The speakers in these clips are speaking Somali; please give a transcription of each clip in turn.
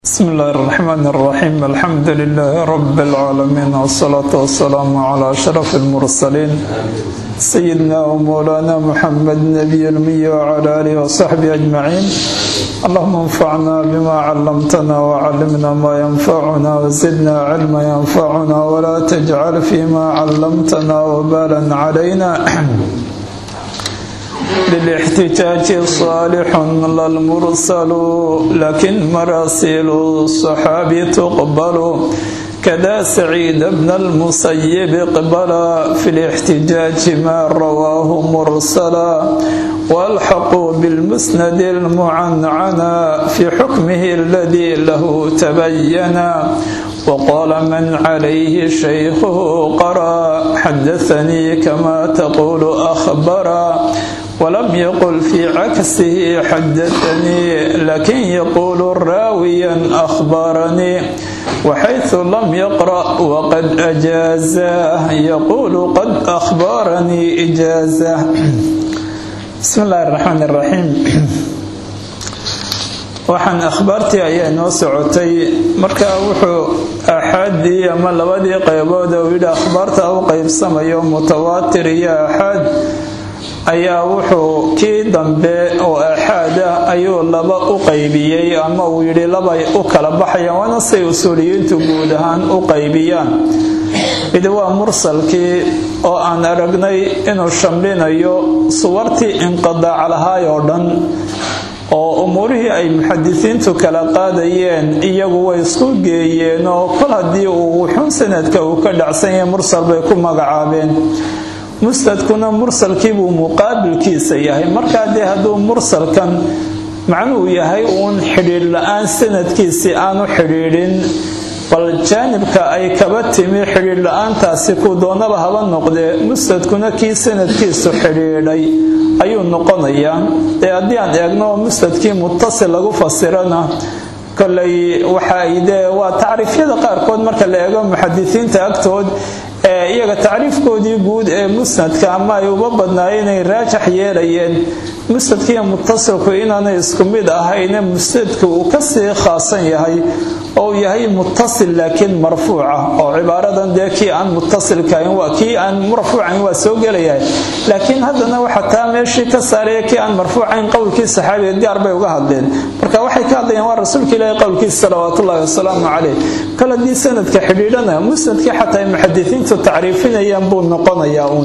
بسم الله الرحمن الرحيم الحمد لله رب العالمين والصلاة والسلام على أشرف المرسلين سيدنا ومولانا محمد نبي المي وعلى آله وصحبه أجمعين اللهم انفعنا بما علمتنا وعلمنا ما ينفعنا وزدنا علما ينفعنا ولا تجعل فيما علمتنا وبالا علينا للاحتجاج صالح للمرسل لكن مراسيل الصحابي تقبل كذا سعيد بن المسيب قبل في الاحتجاج ما رواه مرسلا والحق بالمسند المعنعنا في حكمه الذي له تبينا وقال من عليه شيخه قرا حدثني كما تقول أخبرا ولم يقل في عكسه حدثني لكن يقول راويا أخبرني وحيث لم يقرأ وقد أجازاه يقول قد أخبرني إجازة بسم الله الرحمن الرحيم waxaan akhbaartii ayaa inoo socotay markaa wuxuu axaadii ama labadii qaybood uu yidhi akhbaarta u qaybsamayo mutawaatir iyo axaad ayaa wuxuu kii dambe oo axaada ayuu laba u qaybiyey ama uu yidhi labay u kala baxayaan waana say usuuliyiintu guud ahaan u qaybiyaan mid waa mursalkii oo aan aragnay inuu shamlinayo suwartii inqidaac lahaay oo dhan oo umuurihii ay muxadisiintu kala qaadayeen iyagu way isku geeyeen oo kol haddii uu wuxuun sanadka uu ka dhacsan yahay mursal bay ku magacaabeen musnadkuna mursalkiibuu muqaabilkiisa yahay markaa dee hadduu mursalkan macnuhu yahay uun xidhiidh la-aan sanadkiisii aanu xidhiidhin bal jaanibka ay kaba timi xidhiidh la-aantaasi ku doonaba haba noqdee musnadkuna kii sanadkiisu xidhiidhay ayuu noqonayaa ee haddii aan eegno musnadkii mutasil lagu fasirana kolay waxay dee waa tacriifyada qaarkood marka la eego muxadisiinta agtood ee iyaga tacriifkoodii guud ee musnadka ama ay uba badnaayeen inay raajax yeelayeen musnadkiiyo mutasilku inaanay isku mid ahayne musnadku uu kasii khaasan yahay oo uu yahay mutasil laakiin marfuuca oo cibaaradan dee kii aan mutasilkahayn waa kii aan marfuucayn waa soo gelayahay laakiin haddana waxa taa meeshii ka saaraya kii aan marfuucayn qowlkii saxaabiga gaar bay uga hadleen marka waxay ka hadlayaan waa rasuulka ilaahi qowlkiisa salawaatullahi wasalaamu caleyh kol haddii sanadka xidhiidhana musnadkii xataa ay muxadisiintu tacriifinayaan buu noqonayaa uun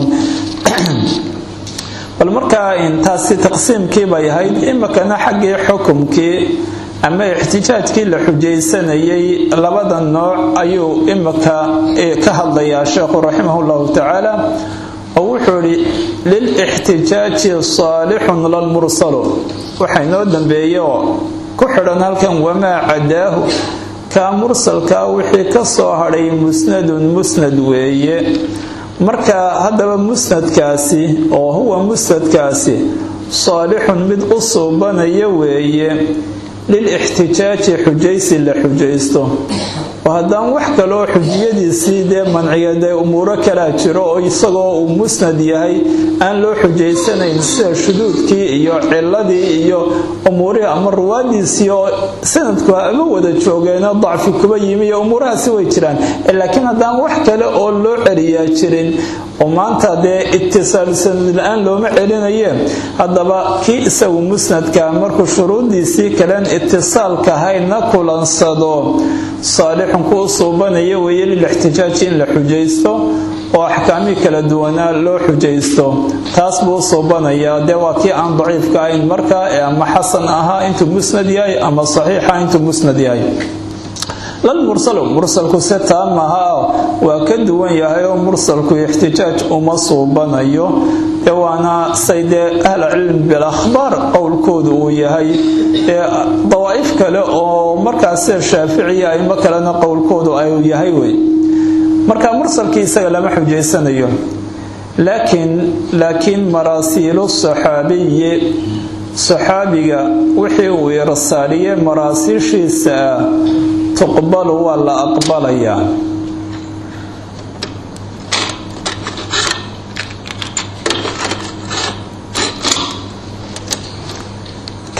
bal markaa taasi taqsiimkii bay ahayd imikana xaggii xukumkii ama ixtijaajkii la xujaysanayay labada nooc ayuu imika ka hadlayaa sheekhu raximah llahu tacaala oo wuxuu idhi lilixtijaaji saalixun lalmursalu waxa inoo dambeeye oo ku xidhan halkan wamaa cadaahu kaa mursalkaa wixii ka soo hadhay musnadun musnad weeye marka haddaba musnadkaasi oo huwa musnadkaasi saalixun mid u suubanaya weeye lilixtijaaji xujaysi la xujaysto oo haddaan wax kaloo xujiyadiisii dee manciyadee umuuro kalaa jiro oo isagoo uu musnad yahay aan loo xujaysanayn sida shuduudkii iyo ciladii iyo umuurihii ama ruwaadiisii oo sanadku ama wada joogeeno dacfi kuba yimi iyo umuurahaasi way jiraan laakiin haddaan wax kale oo loo celiyaa jirin oo maanta dee itisaal sanad la-aan looma celinaye haddaba kii isagu musnadka markuu shuruuddiisii kalen itisaalka hayna kulansado saalixun ku u suubanaya weeye lilixtijaaji in la xujaysto oo axkaamii kala duwanaa loo xujaysto taas buu u suubanayaa dee waa kii aan daciifka ahayn markaa ee ama xasan ahaa intuu musnad yahay ama saxiixa intuu musnad yahay lalmursalu mursalku se taa maha waa ka duwan yahay oo mursalku ixtijaaj uma suubanayo ee waana say dee ahla cilmi bilakhbaar qowlkoodu uu yahay ee dawaa'if kale oo markaas sida shaaficiya aimo kalena qowlkoodu ayuu yahay wey marka mursalkii isaga lama xujaysanayo laakiin laakiin maraasiilu saxaabiyi saxaabiga wixii uu irsaaliye maraasiishiisa ah tuqbalu waa la aqbalayaa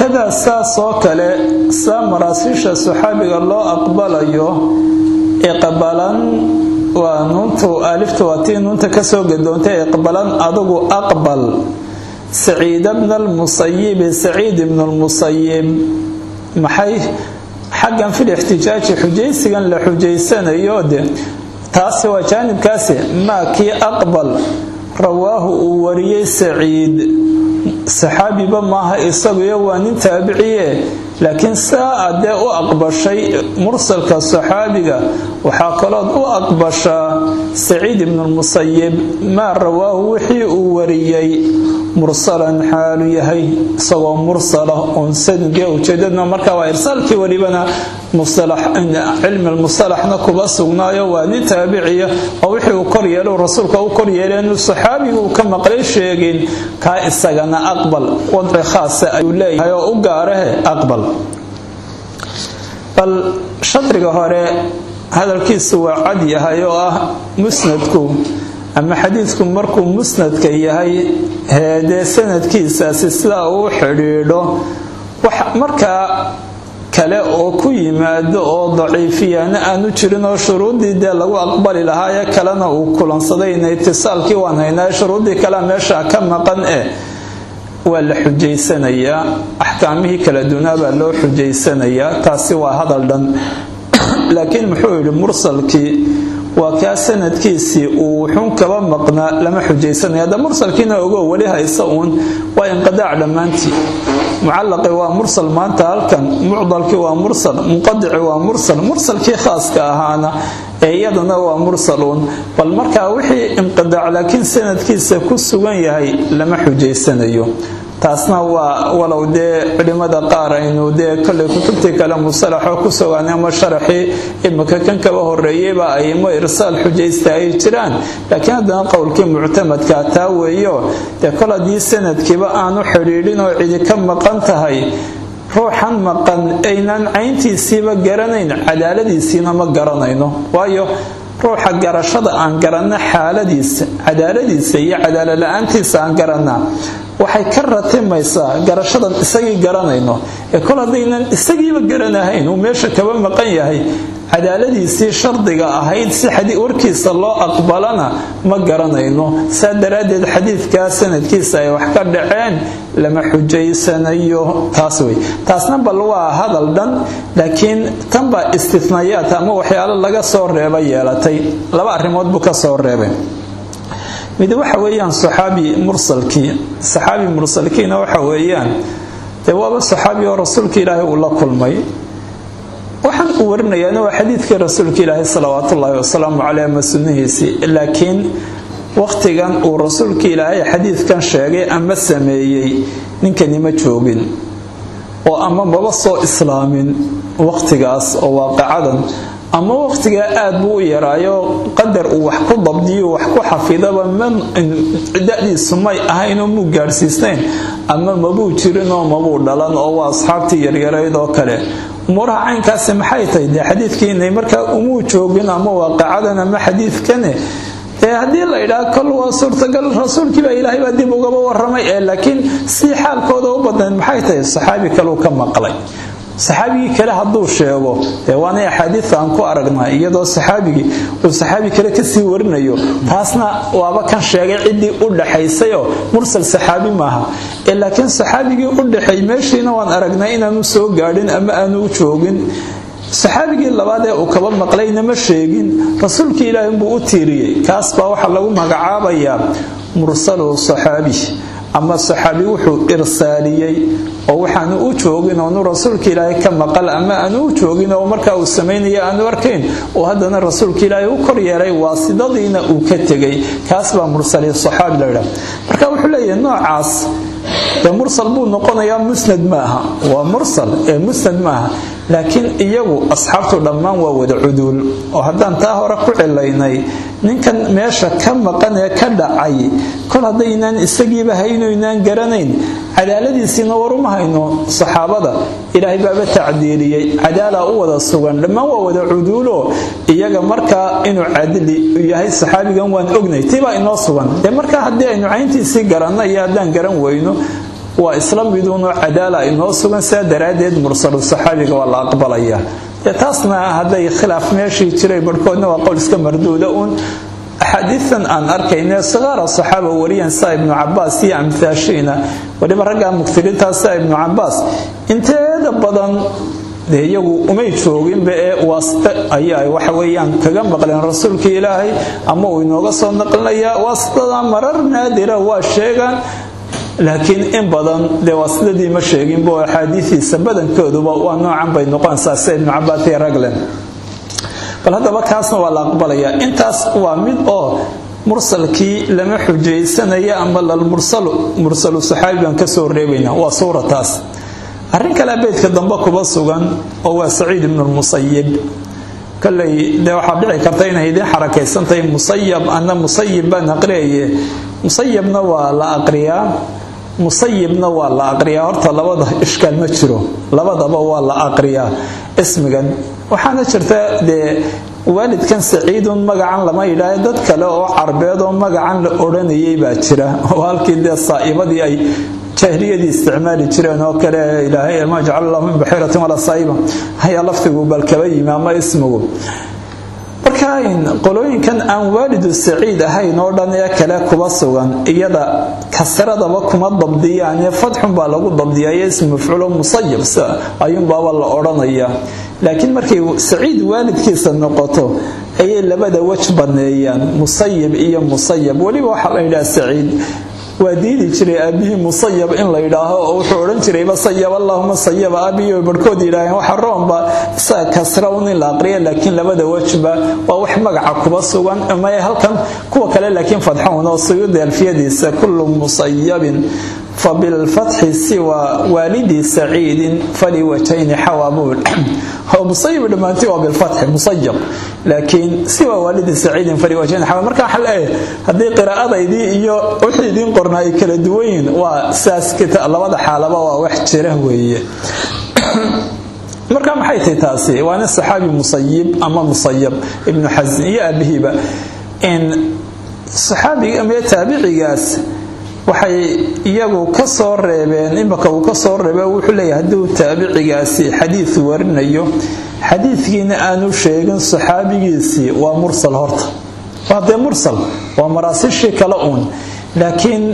wakadaa saas oo kale saa maraasiisha saxaabiga loo aqbalayo iqbalan waa nuuntu alifta waa tii nuunta kasoo gadoontay iqbalan adugu aqbal saciid bna lmusayibi saciid ibn lmusayib maxay xaggan fil ixtijaaji xujaysigan la xujaysanayo de taasi waa jaanibkaasi maa kii aqbal rawaahu uu wariyey saciid saxaabiba maaha isaguyo waa nin taabiciye laakiin saa adee u aqbashay mursalka saxaabiga waxaa kalood u aqbashaa saciid ibnu lmusayib maa rawaahu wixii uu wariyey mursalan xaalu yahay isagoo mursala oon sanadga ujeedadna marka waa irsaalkii welibana cilmi lmusalaxna kuba sugnaayo waa nin taabiciya oo wixii uu kor yeelo rasuulka u kor yeelay inuu saxaabigu ka maqlay sheegin kaa isagana aqbal wadci khaasa ayuu leeyahay oo u gaarahe aqbal bal shadriga hore hadalkiisu waa cad yahay oo ah musnadku ama xadiidku markuu musnadka yahay heedee sanadkiisaasi sidaa uu xidhiidho wax markaa kale oo ku yimaado oo daciifiyaana aanu jirin oo shuruuddii dee lagu aqbali lahaaye kalena uu kulansadayna itisaalkii waan haynaa shuruuddii kalea meesha ka maqan eh waa la xujaysanayaa axkaamihii kala dunaa baa loo xujaysanayaa taasi waa hadal dhan laakiin muxuu yidhi mursalkii waa kaa sanadkiisii uu wuxuun kaba maqnaa lama xujaysanaya hadda mursalkiina ogo weli haysa uun waa inqidaac dhammaantii mucallaqi waa mursal maanta halkan mucdalkii waa mursal munqadici waa mursal mursalkii khaaska ahaana ee iyadana waa mursaluun bal markaa wixii inqidaac laakiin sanadkiisa ku sugan yahay lama xujaysanayo taasna waa walow dee culimada qaar aynu dee koley kutubtii kale musalaxoo ku sugan ama sharaxii imika kan kaba horeeyeyba aymo irsaal xujaysta ay jiraan laakiin haddana qowlkii muctamadka taa weeyo dee kol haddii sanadkiiba aanu xidhiidhin oo cidi ka maqan tahay ruuxan maqan aynan cayntiisiiba garanayn cadaaladiisiina ma garanayno waayo ruuxa garashada aan garanna xaaladiisa cadaaladiisa iyo cadaalala-aantiisa aan garanaa waxay ka ratimaysaa garashadan isagii garanayno ee kol haddaynan isagiiba garanahayn uu meesha kaba maqan yahay cadaaladiisii shardiga ahayd si warkiisa loo aqbalana ma garanayno saa daraaddeed xadiidkaa sanadkiisa ay wax ka dhaceen lama xujaysanayo taas wey taasna bal waa hadal dhan laakiin tan baa istinayaat ama waxyaalo laga soo reeba yeelatay laba arrimood buu ka soo reebay mid waxa weeyaan saxaabi mursalkii saxaabi mursalkiina waxa weeyaan dee waaba saxaabi oo rasuulka ilaahay uu la kulmay waxaan uu warinayaana waa xadiidkii rasuulka ilaahay salawaatu ullaahi wasalaamu caleyh ama sunnihiisii laakiin wakhtigan uu rasuulka ilaahay xadiidkan sheegay ama sameeyey ninkani ma joogin oo ama maba soo islaamin wakhtigaas oo waaqacadan ama wakhtigaa aad buu u yaraayo qadar uu wax ku dabdiyo wax ku xafidaba dadiisu may ahaynoo muu gaadhsiisnayn ama mabuu jirinoo mabuu dhalan oo waa asxaabtii yaryarayd oo kale umuuraha caynkaasi maxay tahay dee xadiidkiinay markaa umuu joogin ama waaqacadan ama xadiidkane dee haddii la idhaha kol waa suurtagal rasuulkiiba ilaahay baa dib ugaba waramay ee laakiin si xaalkooda u badnayd maxay tahay saxaabi kaleu ka maqlay saxaabigii kale hadduu sheego dee waanay axaadiida aan ku aragnaa iyadoo saxaabigii uu saxaabi kale kasii warinayo taasna waaba kan sheegay ciddii u dhaxaysayoo mursal saxaabi maaha ee laakiin saxaabigii u dhaxeey meeshiina waan aragnaa inaanu soo gaadhin ama aanu u joogin saxaabigii labaad ee uu kaba maqlayna ma sheegin rasuulkii ilaahi buu u tiiriyey kaas baa waxaa lagu magacaabayaa mursalu saxaabi ama saxaabi wuxuu irsaaliyey oo waxaanu u joogin oonu rasuulka ilaahay ka maqal ama aanu u joogin oo markaa uu samaynaya aanu arkayn oo haddana rasuulka ilaahay u kor yeelay waasidadiina uu ka tegay kaas baa mursali saxaabi la yidhaha marka wuxuu leeyahay noocaas dee mursal buu noqonayaa musnad maaha waa mursal ee musnad maaha laakiin iyagu asxaabtu dhammaan waa wada cuduul oo haddaan taa hore ku cilaynay ninkan meesha ka maqan ee ka dhacay kol haddaynaan isagiiba haynoynaan garanayn cadaaladiisiina waruma hayno saxaabada ilaahay baaba tacdiiliyey cadaala u wada sugan dhammaan waa wada cuduulo iyaga markaa inuu cadli yahay saxaabigan waan ognay tibaa inoo sugan dee markaa haddii aynu cayntiisii garanno iyo haddaan garan weyno waa isla miduunoo cadaala inoo sugan sidaa daraaddeed mursalu saxaabiga waa la aqbalaya dee taasna hadday khilaaf meeshii jiray barhkoodna waa qowl iska marduuda uun axaadiidan aan arkayne sikaara saxaaba wariyaan saa ibnu cabaas iyo amhaashiina weliba raggaa mugtiriintaa saa ibnu cabaas inteeda badan dee iyagu umay jooginba ee waasite ayaa waxa weeyaan kaga maqleen rasuulka ilaahay ama uu inooga soo naqlinayaa waasitada marar naadira waa sheegaan laakiin in badan dee waasidadii ma sheeginba oo axaadiidiisa badankooduba waa noocan bay noqonaysaa sida ibnu cabaas iyo raglen bal haddaba kaasna waa la aqbalayaa intaas waa mid oo mursalkii lama xujaysanaya ama mursalu saxaabi baan ka soo reebayna waa suurataas arrin kale beydka dambe kuba sugan oo waa saciid ibnu lmusayib koley dee waxaa dhici karta inay idiin xarakaysantahay musayab ana musayib baan aqriyaye musayabna waa la aqriyaa musayibna waa la aqriyaa horta labada ishkaal ma jiro labadaba waa la aqriyaa ismigan waxaana jirta dee waalidkan saciidun magacan lama yidhaaha dad kale oo carbeed oo magacan la odhanayay baa jira oo halkii dee saa'ibadii ay jaahiliyadii isticmaali jireen oo kale ilaahay ma jacala allahu min baxiiratin walaa saa'iba ayaa laftigu bal kaba yimi ama ismigu marka qolooyinkan aan waalidu saciid ahayn oo dhan ee kale kuba sugan iyada kasradaba kuma dabdiyaane fadxun baa lagu dabdiyayo ism mafcuulo musayab ayuunbaaba la odhanaya laakiin markay saciid waalidkiisa noqoto ayay labada wej baneeyaan musayib iyo musayab weliba waxaa la yidhaha saciid waa diidi jiray aabihii musayab in la yidhaaho oo wuxuu odhan jirayba sayab allahuma sayaba aabihi barhkood yidhaaheen waxa roonba isaga kasra un in la aqriya laakiin labada wejba waa wax magaca kuba sugan may halkan kuwa kale laakiin fadxown oo suyuudi alfiyadiisa kullu musayabin fabilfatxi siwa waalidi saciidin faliwajhayni xawaabuul oo musayib dhammaantii waa bilfatxi musayab laakiin siwa waalidi saciidin faliwajhayni xawaab marka waxaa leeyahay haddii qiraa'adaydii iyo wixii idiin qornaa ay kala duwan yihiin waa sidaas labada xaalaba waa wax jira weeye marka maxay tahay taasi waa nin saxaabi musayib ama musayab ibnu xasin iyo aabihiiba in saxaabiga ama taabicigaas waxay iyagu ka soo reebeen imaka uu ka soo reebe wuxuu leeyahay hadduu taabicigaasi xadiid warinayo xadiidkiina aanu sheegin saxaabigiisii waa mursal horta waa dee mursal waa maraasishii kale uun laakiin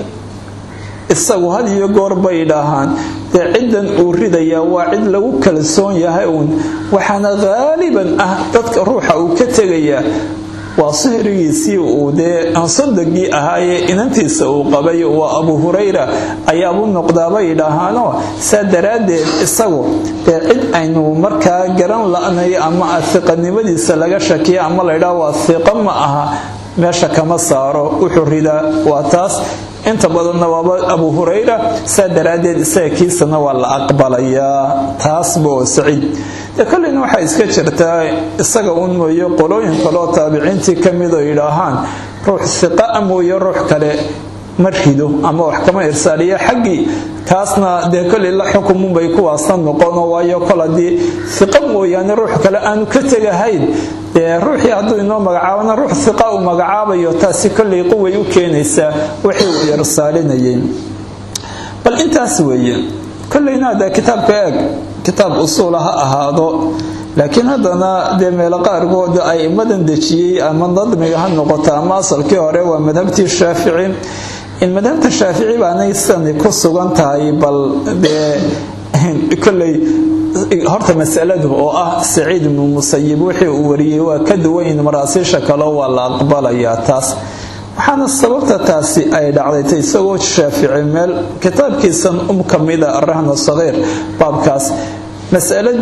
isagu had iyo goor bay dhahaan dee ciddan uu ridayaa waa cid lagu kalsoon yahay uun waxaana haaliban ah dadka ruuxa uu ka tegayaa waa sihrigiisii uu dee ansadagii ahaayee inantiisa uu qabay waa abu hurayra ayaabu noqdaabay dhahaanoo saa daraaddeed isagu dee cid aynu markaa garan la'nay ama hiqanimadiisa laga shakiya ama laydhaha waa hiqo ma aha meesha kama saaro wuxuu ridaa waa taas inta badanna waaba abu hurayra saa daraaddeed isaga kiisana waa la aqbalayaa taasba oo saciid dee kolleyna waxaa iska jirtaa isaga un mooye qolooyin kaleoo taabiciintii ka mid oo yidhaahaan ruux hiqa mooye ruux kale ma rido ama wax kama irsaaliyo xaggii taasna dee kolley la xukumunbay kuwaasna noqono waayo kol haddii hiqa mooyaane ruux kale aanu ka tegahayn dee ruuxii hadduu inoo magacaabana ruux hiqa uu magacaabayo taasi kolley quway u keenaysaa wixii uu irsaalinayay bal intaas weeye kolleyna hadee kitaabka eeg kitaab usuula ha ahaado laakiin haddana dee meelo qaarkood aimadan dejiyey ama nadmiga ha noqoto ama asalkii hore waa madhabtii shaafici in madhabta shaafici baanay sidani ku sugan tahay bal dee kolley horta masaladu oo ah saciid ibnu musayib wixii uu wariyey waa ka duwayn maraasiisha kaleo waa la aqbalayaa taas waxaana sababta taasi ay dhacdaytay isagoo shaafici meel kitaabkiisan um ka mida arahna sagiir baabkaas masalad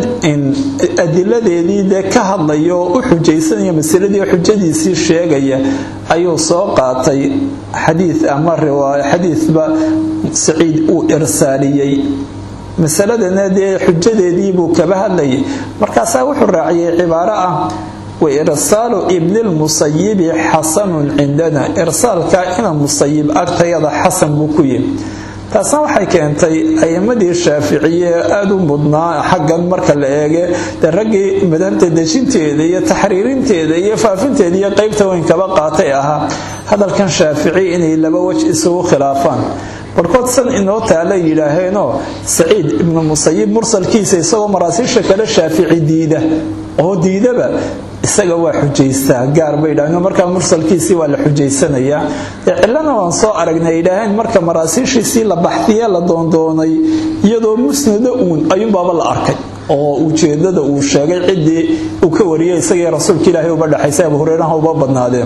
adiladeedii dee ka hadlaya oo u xujaysanaya masaladii xujadiisii sheegaya ayuu soo qaatay xadiid ama riwaayo xadiidba saciid uu irsaaliyey masaladana dee xujadeedii buu kaba hadlayay markaasaa wuxuu raaciyay cibaaro ah wairsaalu ibnilmusayibi xasanun cindana irsaalka ina musayib agtayada xasan buu ku yihi taasna waxay keentay ayimadii shaaficiye aada u mudnaa xaggan marka la eege dee raggii madhabta dejinteeda iyo taxriirinteeda iyo faafinteeda iyo qeybta weyn kaba qaatay ahaa hadalkan shaafici inay laba wej isugu khilaafaan barkood san inoo taala yidhaaheenoo saciid ibnu musayib mursalkiisa isagoo maraasiisha kale shaafici diida oo diidaba isaga waa xujaystaa gaar bay yidhaaheen markaa mursalkiisii waa la xujaysanayaa dee cillana waan soo aragnay yidhaaheen marka maraasiishiisii la baxdiye la doondoonay iyadoo musnada uun ayuunbaaba la arkay oo ujeedada uu sheegay ciddii uu ka wariyay isagii rasuulka ilaahay uba dhexaysa abu hureyraha uba badnaadeen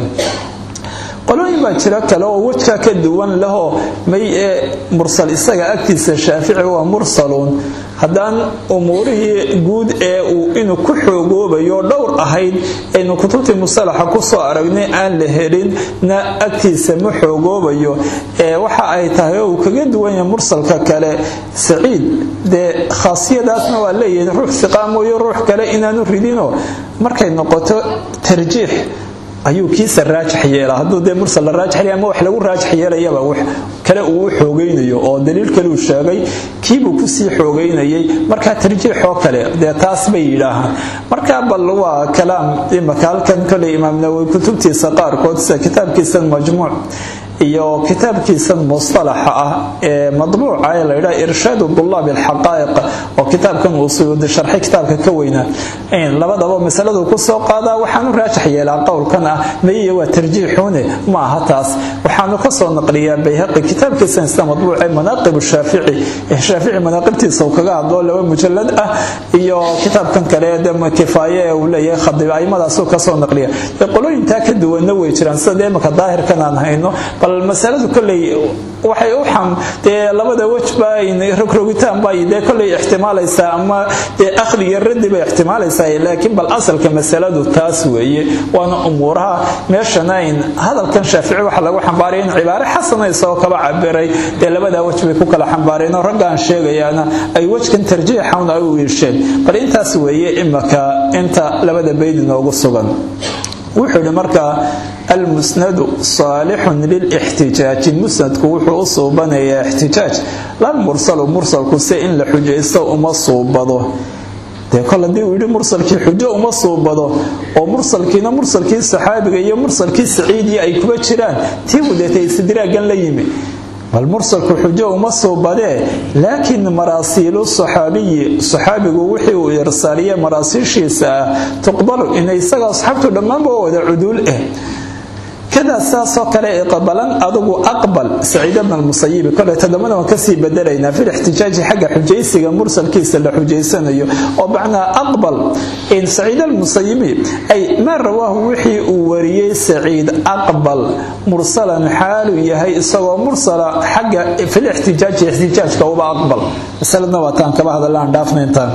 qolooyin baa jiro kale oo wejka ka duwan lahoo may ee mursal isaga agtiisa shaafici waa mursaluun haddaan umuurihii guud ee uu inuu ku xoogoobayo dhowr ahayd aynu kutubtii musalaxa kusoo aragnay aan la helinna agtiisa ma xoogoobayo ee waxa ay tahay oo uu kaga duwan yahay mursalka kale saciid dee khaasiyadaasna waa leeyahay ruux siqaa mooyo ruux kale inaanu ridinoo markay noqoto tarjiix ayuu kiisa raajix yeelaa hadduu dee mursal la raajix yeelay ama wax lagu raajix yeelayaba wax kale uu u xoogaynayo oo daliil kale uu sheegay kiibuu kusii xoogaynayay markaa tarjiixoo kale dee taas bay yidhaahaan markaa bal waa kalaam imaka halkan koley imaam nawowi kutubtiisa qaarkood sida kitaabkiisan majmuuc iyo kitaabkiisan mustalaxa ah ee madbuuca ee la yidhaha irshaadu dulaab alxaqaa'iq oo kitaabkan uu suyuudi sharxay kitaabka ka weynaa labadaba masaladu ku soo qaadaa waxaanu raajix yeelaa qowlkan ah mayiya waa tarjiixuune ma aha taas waxaanu ka soo naqliyaa bayhaqi kitaabkiisan isla madbuuca manaaqib shaafici shaafici manaaqibtiisa uu kaga hadlo laba mujalad ah iyo kitaabkan kale de kifaaye ee uu leeyahay khadib aimadaasuu ka soo naqliya qolooyintaa ka duwanna way jiraan sida imaka daahirkan aan hayno bal masaladu kolley waxay u xam dee labada wejba rogrogitaan bay dee kolley ixtimaalaysaa ama dee akhri iyo raddi bay ixtimaalaysaa laakiin bal asalka masaladu taas weeye waana umuuraha meeshana in hadalkan shaafici waxa lagu xambaaraya in cibaare xasana isagoo kaba cabiray dee labadaa wej bay ku kala xambaareen oo raggaan sheegayaana ay wejkan tarjiixan ay u iisheen bal intaas weeye imaka inta labada bayd inoogu sugan wuxuu yidhi markaa almusnadu saalixun lilixtijaaji musnadku wuxuu u suubanayaa ixtijaaj lalmursalu mursalku se in la xujaysto uma suubado dee kol haddii uu yidhi mursalkii xujo uma suubado oo mursalkiina mursalkii saxaabiga iyo mursalkii saciidiya ay kuba jiraan tii budeetay istidraagan la yimi bal mursalku xujo uma suubadee laakiin maraasiilu saxaabiyi saxaabigu wixii uu irsaaliye maraasiishiisa ah tuqbalu inay isaga asxaabtu dhammaanba wada cuduul ah kadaa saasoo kale iqbalan adugu aqbal saciid bna almusayibi kole todobana waan kasii bedelaynaa fi lixtijaaji xagga xujaysiga mursalkiisa la xujaysanayo oo macnaa aqbal in saciid almusayibi ay maa rawaahu wixii uu wariyey saciid aqbal mursalan xaaluu yahay isagoo mursala xagga filixtijaaji ixtijaajka uba aqbal masaladna waa taan kaba hadallaan dhaafnayntaan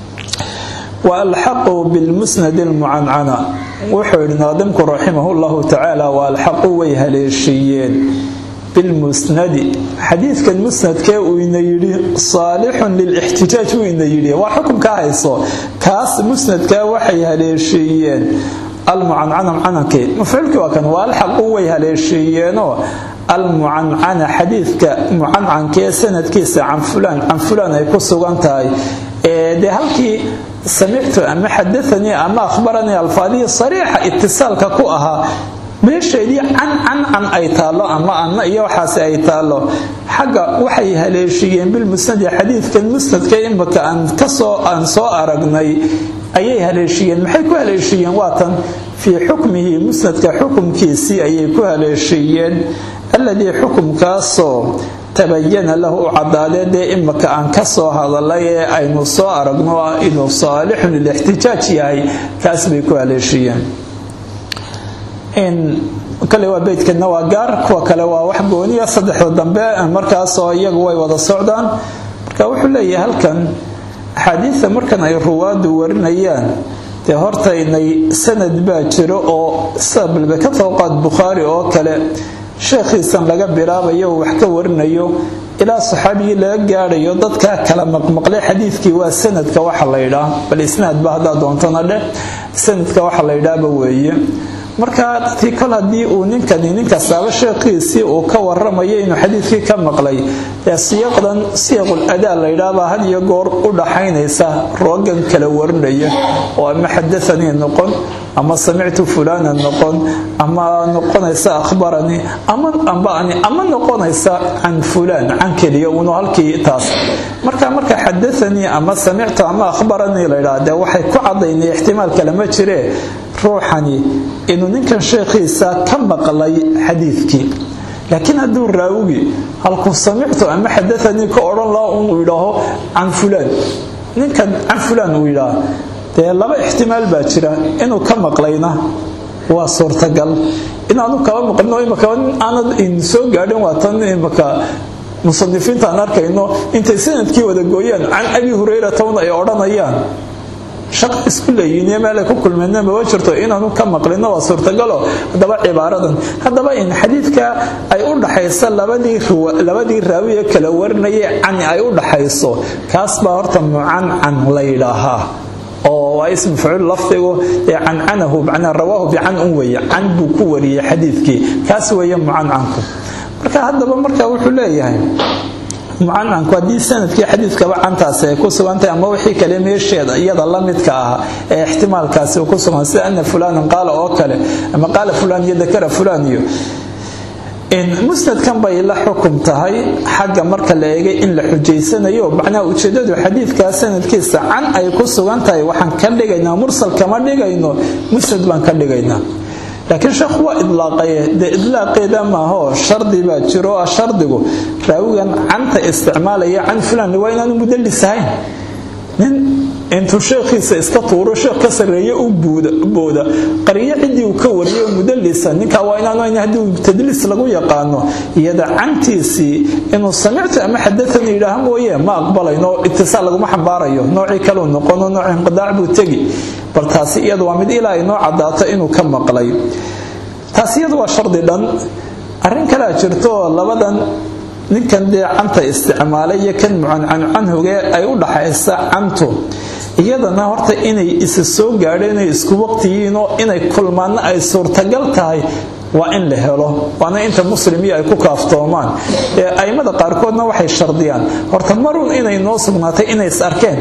waalxaquu bilmusnadi lmucancana wuxuu yidhi naadimku raximahu llahu tacaala waalxaquu way haleeshiiyeen bilmusnadi xadiidkan musnadkee uu ina yidhi saalixun lilixtijaaj uu ina yidhi waa xukunka hayso kaas musnadkaa waxay haleeshiiyeen almucancana mucanankii mafcuulkii waa kan waalxaquu way haleeshiiyeenoo almucancana xadiidka mucancankee sanadkiisa can fulaan can fulaan ay ku sugan tahay dee halkii samictu ama xadaanii ama ahbaranii alfaadihii sariixa itisaalka ku ahaa meesheedii can can can ay taallo ama anna iyo waxaasi ay taallo xagga waxay haleeshiyeen bilmusnadi xadiidkan musnadka imika aan kasoo aan soo aragnay ayay haleeshiyeen maxay ku haleeshiyeen waatan fii xukmihi musnadka xukumkiisii ayay ku haleeshiyeen alladii xukumkaasoo tabayana lahu u cadaadee dee imika aan ka soo hadalay ee aynu soo aragno inuu saalixun lilixtijaaj yahay kaas bay ku haleeshiyeen kale waa beydkana waa gaar kuwa kale waa wax gooniya saddexda dambe markaasoo iyagu way wada socdaan marka wuxuu leeyahay halkan axaadiida markan ay ruwaadu warinayaan dee hortaynay sanad baa jiro oo sabalbe ka tooqaad bukhaari oo kale sheekhiisan laga bilaabayo uu wax ka warinayo ilaa saxaabigii laga gaadhayo dadkaa kala maqmaqlay xadiidkii waa sanadka waxa la ydhaa bal isnaadba haddaa doontana dheh sanadka waxa la ydhaaba weeye marka dadkii kol haddii uu ninkani ninkastaaba sheekhiisii uu ka waramayo inuu xadiidkii ka maqlay ee siyaqdan siyaqul adaa la ydhaabaa had iyo goor u dhaxaynaysa roogan kala warinaya oo ama xadaanii noqon ama samictu fulana noqon ama noqonaysa akhbaranii ama ambani ama noqonaysa can fulaan can keliya uunu halkii taas marka marka xadaanii ama samictu ama akhbaranii la yidhaha dee waxay ku cadaynay ixtimaal kale ma jiree ruuxani inuu ninkan sheekhiisa ka maqlay xadiidkii laakiin hadduu raawigi halkuu samictu ama xadaanii ka odhan laha uu yidhaaho can fulaan ninkan can fulaan uu yidhaah dee laba ixtimaal baa jira inuu ka maqlayna waa suurtagal inaanu kaba maqlino imaka aanad soo gaadhin waa tan imaka musanifiinta aan arkayno intay sanadkii wada gooyaan can abi hurayrata un ay odhanayaan shaqa isku leeyihiin meel ay ku kulmeenna maba jirto inaanu ka maqlino waa suurtagalo haddaba cibaaradan haddaba in xadiidka ay u dhaxaysa labadii raawiye kala warinaya cani ay u dhaxayso kaas baa horta mucancan la yidhaahaa oo waa ism facuul lafdigu ee cancanahu macnaa rawaahu bican un weeye can buu ku wariyey xadiidkii kaas weeye mucancanku marka haddaba marka wuxuu leeyahay mucancanku haddii sanadkii xadiidkaba cantaasi ay ku sugantahay ama wixii kale meesheeda iyada la midka ah ee ixtimaalkaasi ku sugan sida ana fulanan qaala oo kale ama qaala fulan iyo dakara fulan iyo musnadkan bay la xukum tahay xagga marka la eegay in la xujaysanayo macnaha ujeedadu xadiidkaa sanadkiisa can ay ku sugan tahay waxaan ka dhigaynaa mursal kama dhigayno musnad baan ka dhigaynaa laakiin sheekhu waa idlaaqaye dee idlaaqeeda maaho shardi baa jiro ah shardigu raawigan canta isticmaalaya can fulan waa inaanu mudallis ahayn nin intuu sheekhiisa iska tuuro sheekh ka sarreeye u booda qariyo ciddii uu ka wariyo mudallisa ninkaa waa inaanu ayn haddii tadliis lagu yaqaano iyada cantiisii inuu samictu ama xadaani yidhaaha mooye ma aqbalayno itisaal laguma xambaarayo noocii kaleu noqono nooc inqidaac buu tegi bal taasi iyadu waa mid ilaa ay noo cadaato inuu ka maqlay taasi iyadu waa shardi dhan arrin kalea jirto labadan ninkan dee canta isticmaalay iyo kan mucancan canhuge ay u dhaxaysa cantu iyadana horta inay isa soo gaadheen ay isku waqtiyiinoo inay kulmaanna ay suurtagal tahay waa in la helo waana inta muslimiyo ay ku kaaftoomaan ee aimada qaarkoodna waxay shardiyaan horta marun inay noo sugnaatay inay is arkeen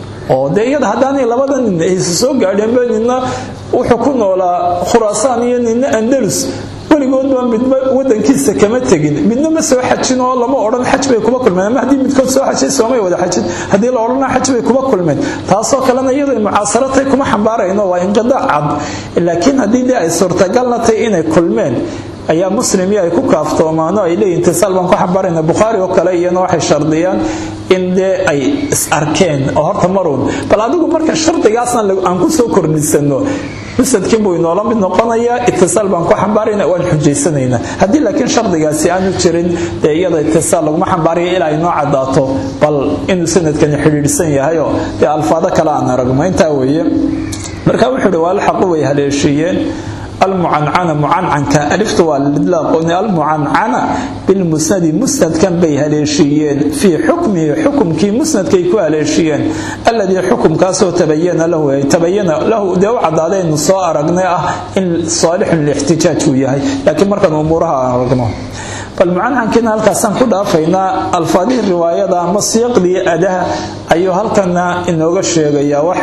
oo dee iyada haddaanay labada nin aysa soo gaadheenba nina wuxuu ku noolaa khuraasaan iyo nina andalus weligoodba midba wadankiisa kama tegin midna ma soo xajin oo lama odhan xaj bay kuba kulmeen ama haddii midkood soo xajay soomay wada xajin haddii la odhana xaj bay kuba kulmeen taasoo kalena iyadoo mucaasaratay kuma xambaarayno waa inqidaac cad laakiin haddii dee ay suurtagalna tahay inay kulmeen ayaa muslimiyo ay ku kaaftoomaano ay leeyihin tisaal baan ku xambaarayna bukhaari oo kale iyana waxay shardiyaan in dee ay is arkeen oo horta maruun bal adigu marka shardigaasna aan ku soo kordhisano musadkii buu inoola mid noqonayaa itisaal baan ku xambaarayna waan xujaysanaynaa haddii laakiin shardigaasi aanu jirin dee iyada itisaal laguma xambaaraya ilaa ay noo cadaato bal inuu sanadkani xidhiidhsan yahayoo dee alfaado kale aan aragno intaa weeye marka wuxuu ihi waa alxaqu way haleeshiiyeen almucancana mucancanka aliftu waa lidlaaqoni almucancana bilmusnadi musnadkan bay haleeshiiyeen fii xukmihi xukumkii musnadkay ku haleeshiiyeen alladii xukumkaasoo tabayana lahu ay tabayana lahu dee u cadaadaynu soo aragnay ah in saalixun lixtijaaj uu yahay laakiin markaan umuuraha aan aragno bal mucancankiina halkaasaan ku dhaafaynaa alfaadihii riwaayada ama siiqdii adaha ayuu halkana inooga sheegayaa wax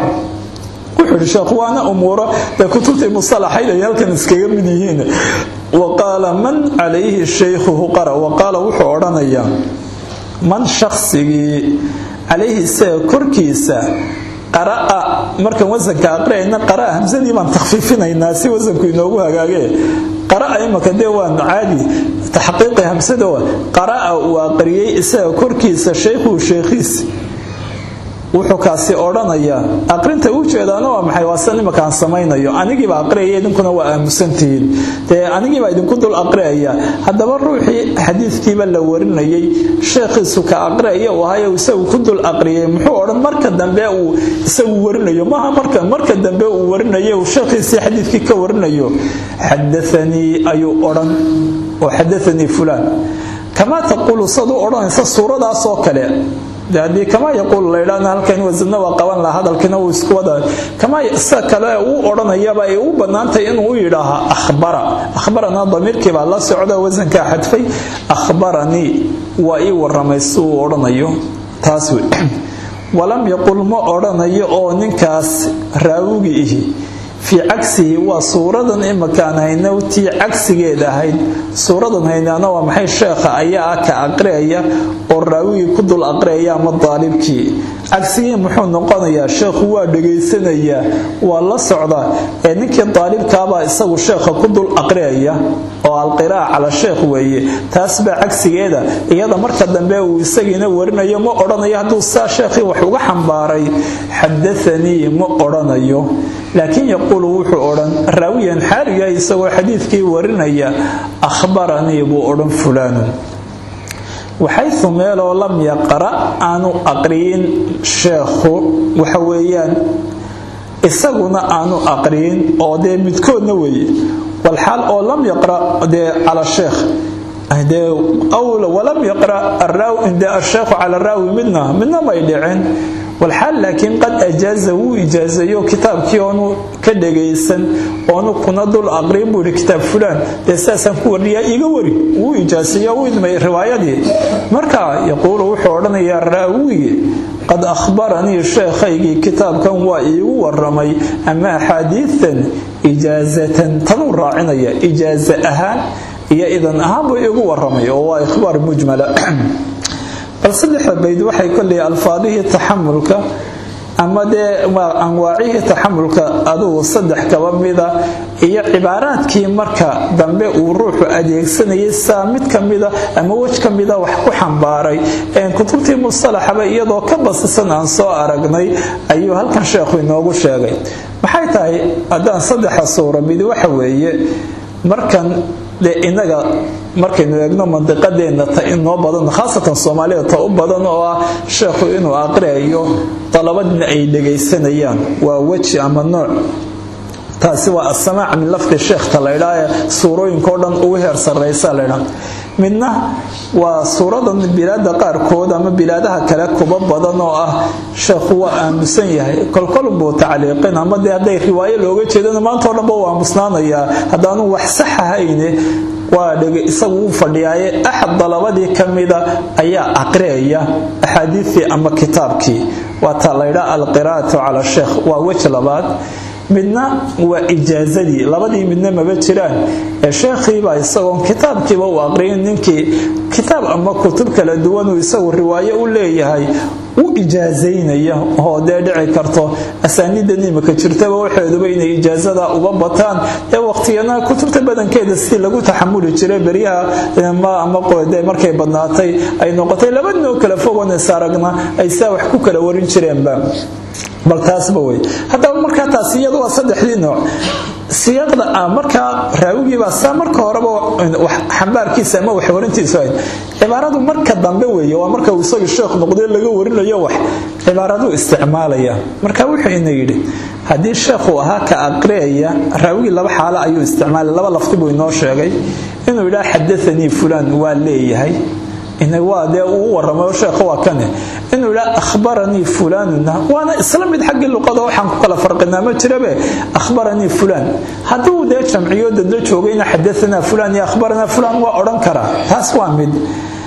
wuxuu ihi sheekhu waana umuuro dee kutubtii musalaxayd ay halkan iskaga mid yihiin wa qaala man calayhi shaykhuhu qara wa qaala wuxuu odhanayaa man shaqsigii calayhi isaga korkiisa qara'a markaan wasanka aqriyayna qara'a hamsadii baan takhfiifinaynaa si wasanku inoogu hagaagee qara'a imaka dee waan caadi taxqiiqi hamsada qara'a uu aqriyey isaga korkiisa shaykhuhu sheekhiisi wuxuu kaasi odhanayaa aqrinta u jeedaana waa maxay waa san imakaan samaynayo anigiiba aqriyaya idinkuna waa aamusantihiin dee anigiibaa idinku dul aqriyaya haddaba ruuxii xadiidkiiba la warinayay sheekhiisu ka aqriyaya uu ahayo isagu ku dul aqriyay muxuu odhan marka dambe uu isagu warinayo maaha marka marka dambe uu warinayo uu sheekhiisii xadiidkii ka warinayo xadaanii ayuu odhan oo xadaanii fulaan kamaa taquulu sad u odhanaysa suuradaas oo kale haddii kamaa yaquul laydhaana halkan wasadna waa qaban laha hadalkiina wuu isku wada kamaa sida kale uu odhanayaba ay u bannaantahay inuu u yidhaaha akhbara akhbarana damiirkii baa la socda wasankaa xadfay akhbaranii waa ii waramay si uu odhanayo taas wey walam yaqul ma odhanayo oo ninkaas raawigi ihi fii cagsihi waa suuradan imakaan hayno tii cagsigeeda ahayd suuradan haynaana waa maxay sheekha ayaa ah ka aqriyaya oo raawigii ku dul aqriyaya ama daalibkii cagsigii muxuu noqonayaa sheekhu waa dhegaysanayaa waa la socdaa ee ninkii daalibkaabaa isagu sheekha ku dul aqriyaya oo alqiraa'a cala sheekh weeye taas baa cagsigeeda iyada marka dambe uu isagiina warinayo ma odhanayo hadduu saa sheekhii wax uga xambaaray xadaanii ma odhanayo laakiin yaquulu wuxuu odhan raawiyan xaaliga isagoo xadiidkii warinaya akhbaranii buu odhan fulaanun waxaysu meeloo lam yaqra aanu aqriyin sheekhu waxa weeyaan isaguna aanu aqriyin oo dee midkoodna weeye walxaal oo lam yaqra dee cala sheekh walam yaqra de asheekhu cala raawi midna midna may dhicin walxaal laakiin qad ajaaza wuu ijaazayo kitaabkii oonu ka dhagaysan oonu kuna dul aqrin buu yihi kitaab fulaan dee sidaasaan ku warniyaa iga wari wuu ijaasayo u idmay riwaayadii marka yaquulu wuxuu odhanayaa raawigi qad akhbaranii sheekhaygii kitaabkan waa iigu waramay ama axaadiitan ijaazatan tanuu raacinaya ijaaza ahaan iyo idan ahaan buu iigu waramay oo waa ikhbaar mujmala bal saddexda bayd waxay kolley alfaadihii taxamulka ama dee anwaacihii taxamulka adugu saddex kaba mida iyo cibaaraadkii marka dambe uu ruuxu adeegsanayay saa mid ka mida ama wej ka mida wax ku xambaaray kutubtii mustalaxaba iyadoo ka basisan aan soo aragnay ayuu halkan sheekhu inoogu sheegay maxay tahay haddaan saddexa suura mid waxa weeye markan dee inaga markaynu eegno mandiqadeenna ta inoo badan khaasatan soomaalida ta u badan oo ah sheekhu inuu aqriayo dalabadina ay dhegaysanayaan waa weji ama nooc taasi waa asamaac min lafdi sheekhta laydhaa ee suurooyinkao dhan ugu heer sarraysa laydhaa midna waa suuradan bilaada qaarkood ama bilaadaha kale kuba badan oo ah sheekhu waa aamusan yahay kolkolbuu tacliiqin ama dee hadday riwaayo looga jeedana maantao dhanba waa aamusnaanayaa haddaanu wax sax ahayne waa isagu u fadhiyaaye axad dalabadii ka mida ayaa aqriyaya axaadiistii ama kitaabkii waa taa laydhaa alqiraa'atu cala sheekh waa wej labaad midna waa ijaazadii labadii midna maba jiraan ee sheekhiibaa isagoon kitaabkiiba u aqriyin ninkii kitaab ama kutub kala duwanuu isagu riwaayo u leeyahay u ijaazaynaya oo dee dhici karto asaaniidan imika jirtaba waxeeduba inay ijaazada uga bataan ee waqtigana kutubta badankeeda sidii lagu taxamuli jiray beryaha ama de markay badnaatay ay noqotay laba noo kala fogones aragna ay saa wax ku kala warin jireenba bal taasba wey haddaba markaa taasi iyadu waa saddexdii nooc siyaaqda ah markaa raawigiibaa saa marka horeba xambaarkiisa ama waxwarintiisu ahayd cibaaradu marka dambe weeye waa marka uu isagii sheekh noqdee laga warinayo wax cibaaraduu isticmaalaya marka wuxuu ina yidhi haddii sheekhu ahaa ka aqriyaya raawigii laba xaalo ayuu isticmaalay laba lafti buu inoo sheegay inuu yidhaha xadaanii fulaan waa leeyahay waa dee uu waramayo sheekha waa kane inuu yidhaha akhbaranii fulaanuna waana isla mid xaggii luqada waxaan ku kala farqinaa ma jirabe akhbaranii fulaan hadduu dee jamciyo dadla joogayna xadaanaa fulaan iyo akhbaranaa fulaan waa odhan karaa taas waa mid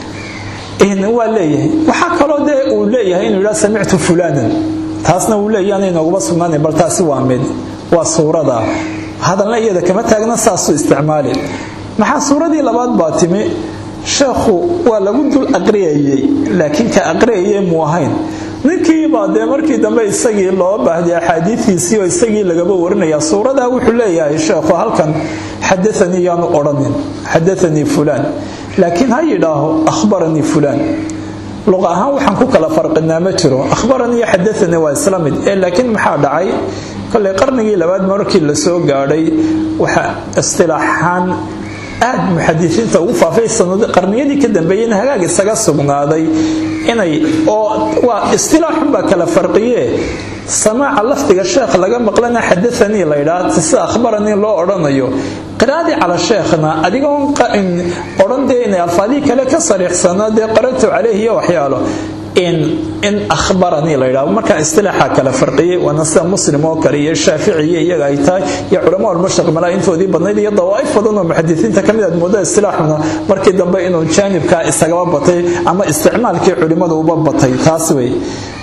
waa leeyahay waxaa kaloo dee uu leeyahay inuu yidhaha samictu fulaanan taasna wuu leeyahay inooguma sugnaanayn bal taasi waa mid waa suurada hadalna iyada kama taagna saasuu isticmaali maxaa suuradii labaad baa timi sheekhu waa lagu dul aqriyayey laakiin ka aqriyayay muu ahayn ninkiibaa dee markii dambe isagii loo baahday axaadiiiisii oo isagii lagaba warinaya suuradaa wuxuu leeyahay sheekhu halkan xadaanii yaanu odhanin xadaanii fulaan laakiin ha yidhaaho akhbaranii fulaan luqa ahaan waxaan ku kala farqinaa ma jiro akhbaranii xadaanii waa isla mid ee laakiin maxaa dhacay kolay qarnigii labaad markii la soo gaadhay waxa istilaaxaan aad muxadisiinta ugu faafay qarniyadii ka dambeeyeyna hagaag isaga sugnaaday inay oo waa istilaaxunbaa kala farqiye samaaca lafdiga sheekh laga maqlana xadaanii laydhaa sida akhbaranii loo odhanayo qiraadii cala sheekhna adigoon odhan dee inay alfaadihii kale ka sariixsanaa dee qaratu caleyh iyo waxyaalo in ahbaranii la ydhahdo markaa istilaaxa kala farqiyey waana sida muslim oo kale iyo shaaficiye iyaga ay tahay iyo culama almashriq malaa intoodii badnayd iyo dawaa'if badan oo muxadisiinta ka mid aad mooda istilaaxuna markii dambe inuu jaanibkaa isagaba batay ama isticmaalkii culimmadu uba batay taas wey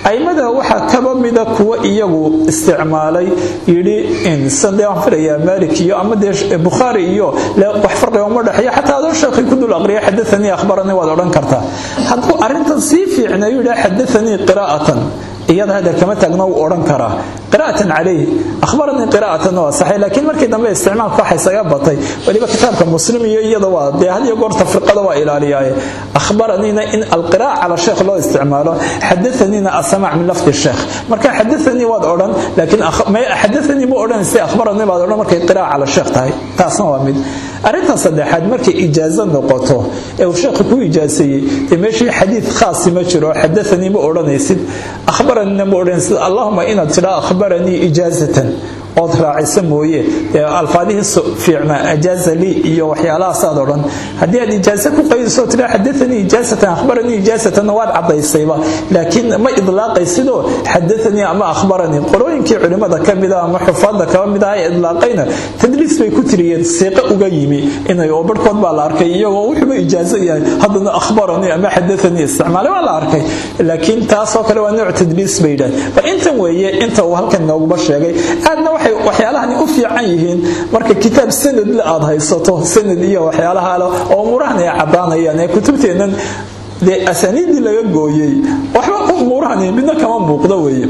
aimada waxaa kaba mida kuwa iyagu isticmaalay yidhi insade waan filayaa malik iyo ama dee bukhaari iyo wax farqiga uma dhexeeyo xataa adoo sheekhi ku dul aqriya xadaanii akhbaranii waad odhan kartaa hadduu arrintan sii fiicnayu yidhaha xadaanii qiraa'atan iyada hadda kama taagno wuu odhan karaa qiraa'atan calayhi akhbaranii qiraa'atan waa saxay laakiin markii dambe isticmaalka waxa isaga batay weliba kitaabka muslim iyo iyada waa dee had iyo goor tafriqada waa ilaaliyaaye akhbaraniina in alqiraa'a cala sheekh loo isticmaalo xadaaniina asamac min lafdi sheekh marka xadaanii waad odhan laakiin xadaanii ma odhanaysa akhbaranii baad odhan markay qiraa'a cala sheekh tahay taasna waa mid arrintan saddexaad markay ijaazo noqoto ee uu sheekhu ku ijaaseeyey dee meeshii xadiid khaasi ma jiro xadaanii ma odhanaysid akhbaranina ma odhanaysid allahuma inaad tidhaa akhbaranii ijaazatan ood raacisa mooye alfaadihii fiicnaa ajaaza lii iyo waxyaalahaasaad odhan haddii aad ijaaze ku qaydiso tidhaa xadaanii ijaazatan akhbaranii ijaazatanna waad cadaysayba laakiin ma idlaaqaysidoo xadaanii ama akhbaranii qolooyinkii culimmada ka mida ama xufaadda kaba mid aha ee idlaaqayna tadliis bay ku tiriyeen siiqo uga yimi inay oo barhkood baa la arkay iyagoo wuxuuba ijaazo yahay haddana akhbaranii ama xadaanii isticmaalay waa la arkay laakiin taasoo kale waa nooc tadliis bay yidhahan bal intan weeye inta uu halkan nooguba sheegay aadna waxyaalahani u fiican yihiin marka kitaab sanadle aad haysato sanad iyo waxyaalaha ale oo umuurahan ay caddaanayaan ee kutubteennan dee asaaniiddii laga gooyey waxba umuurahani midna kama muuqdo weeye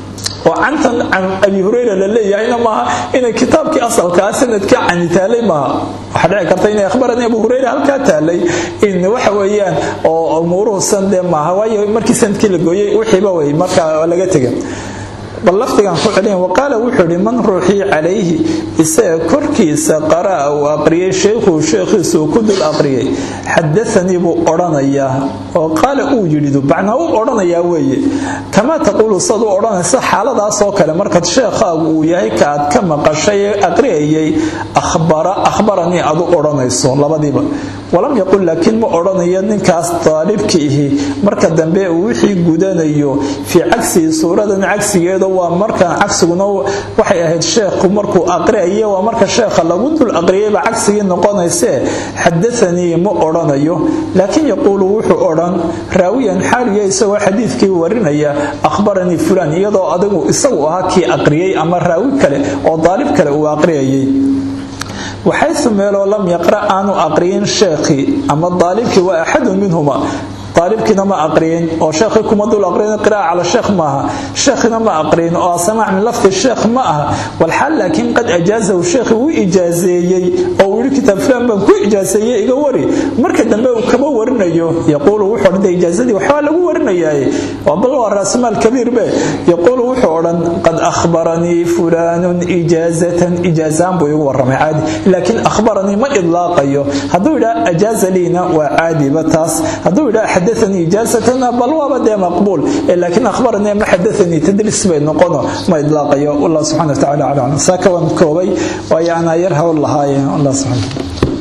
oo cantan can abi hurayra la leeyahayna maaha inay kitaabkii asalkaa sanadka cani taalay maaha waxaa dhici karta inay akhbarani abu hurayra halkaa taalay in waxa weeyaan oo umuuruhu san dee maaha waayo markii sanadkii la gooyey wixiiba wey marka laga tega bal lafdigan ku celin waqaala wuxuu ihi man ruuxii calayhi isaga korkiisa qara'a uu aqriyay sheekhuu sheekhiisa uu ku dul aqriyay xadaanii buu odhanayaa oo qaala uu yidhidu bacnaa uu odhanayaa weeye kamaa taquulu sad u odhanaysa xaaladaasoo kale markaad sheekhaagu uu yahay ka aad ka maqashay ee aqriyayay akhbaranii aad u odhanayso labadiiba walam yaqul laakiin ma odhanayo ninkaas daalibki ihi marka dambe uu wixii gudanayo fii cagsihi suuradan cagsigeeda waa markaan cagsiguna waxay ahayd sheekhu markuu aqriaye waa marka sheekha lagu dul aqriyayba cagsigii noqonaysee xadaanii ma odhanayo laakiin yaquulu wuxuu odhan raawiyan xaaliya isagoo xadiidkii warinaya akhbaranii fulaan iyadoo adigu isagu ahaa kii aqriyey ama raawi kale oo daalib kale uu aqriyayay waxaysu meeloo lam yaqra aanu aqriyin sheekhii ama daalibkii waa axadun minhuma daalibkiina ma aqriyin oo sheekhii kuma dul aqriyin qira'a cala sheekh maaha sheekhina ma aqriyin oo samaac min lafdi sheekh ma aha walxaal laakiin qad ajaazahu sheekhi wuu ijaazeeyey oo uu yidhi kitaab fulan baan ku ijaazeeyey iga wari marka dambe uu kama warinayo yaquulu wuxuu odhan ijaazadii waxbaa lagu warinayaaye waa bal waa raasmaal kabiir be yaquulu wuxuu odhan qad akhbaranii fulaanun ijaazatan ijaazaan buu igu warramay caadi laakiin akhbaranii ma idlaaqayo hadduu yidhaa ajaaza liina waa caadiba taas hadduu yidhaa xadaanii ijaazatana bal waaba dee maqbuul laakiin akhbaranii ma xadaanii tadliis bay noqono ma idlaaqayo wallah subxana wa tacala aclam saa kawan koobay waayo anaa yar hawl lahaaye allah subxana